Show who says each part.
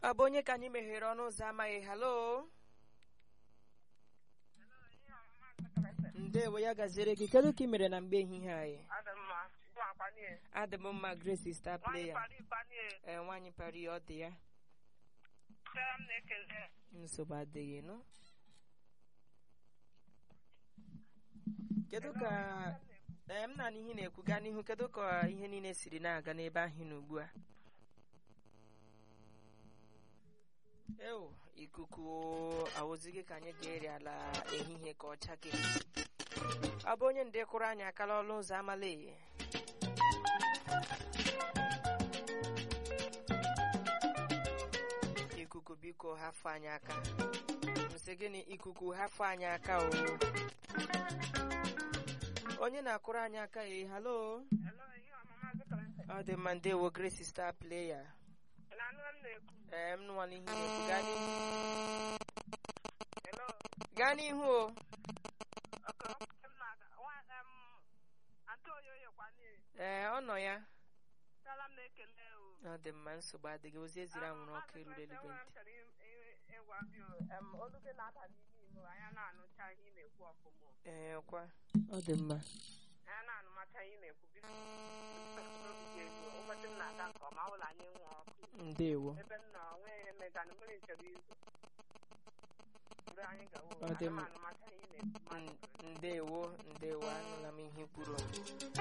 Speaker 1: ọ bụ onye ka anyị meghere ọnụ ụzọ amaghị halo ndewo ya gaziere gị kedu ka ị mere na mgbe ehihie anyị adị m mma grace star player ee nwaanyị pari ọ dị ya nsogbu adịghị nụ kedu ka ee m na ihe ị na-ekwu gaa n'ihu kedu ka ihe niile siri na-aga n'ebe ahụ ị nọ ugbu a ewo ikuku awụzighị ka anyị ga-eri ala ehihie ka ọ chake ọ bụ onye nde kụrụ anyị akala ọlụ ụzọ amala eye ikuku biko hafụ anyị aka nsị gịnị ikuku hafụ anyị aka o onye na-akụrụ anyị aka e halo ọ dị mma ndewo grace star player ee m nụwala ihe na-ekwu gaa n'ihu gaa n'ihu o ee ọ nọ ya ọ dị mma nsogbu adịghị ozi eziri anwụrụ ọkụ eruru eluigwe ntị ee kwa ọ dị mma ndewo ọ dị mma ndewo ndewo anụla m ihe kwuru